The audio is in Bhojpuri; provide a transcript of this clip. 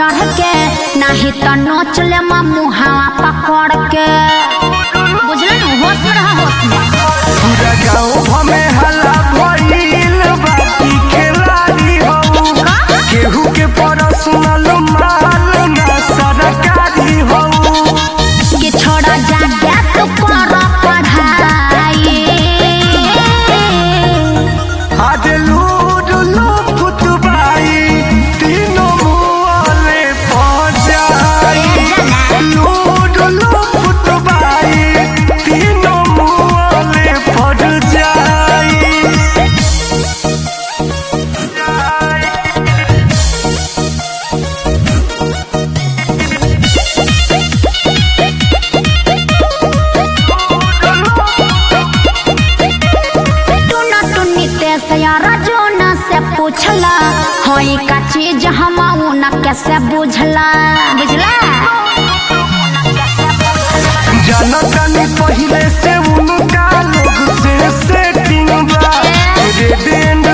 चढ़ के नाही तो नोच ले मुहावा पकड़ के बुझल न होश में रहा होश में पूरा गाँव हमें हल्ला भइल बाकी खेलाड़ी हऊ केहू के पर्सनल माल ना सरकारी हऊ कि छोड़ा जाके तू कर पढ़ाई आज लूड लो फुटबाई तीनों मुआले पहुंचाई लूड लो फुटबाई तीनों मुआले पड़ जाई टूना टुन्नी ते से यार जोना से पूछला होई का चीज हम न कैसे बुझला बुझला जनतनी पहिले से उनका लोग से सेटिंग बा रेड एंड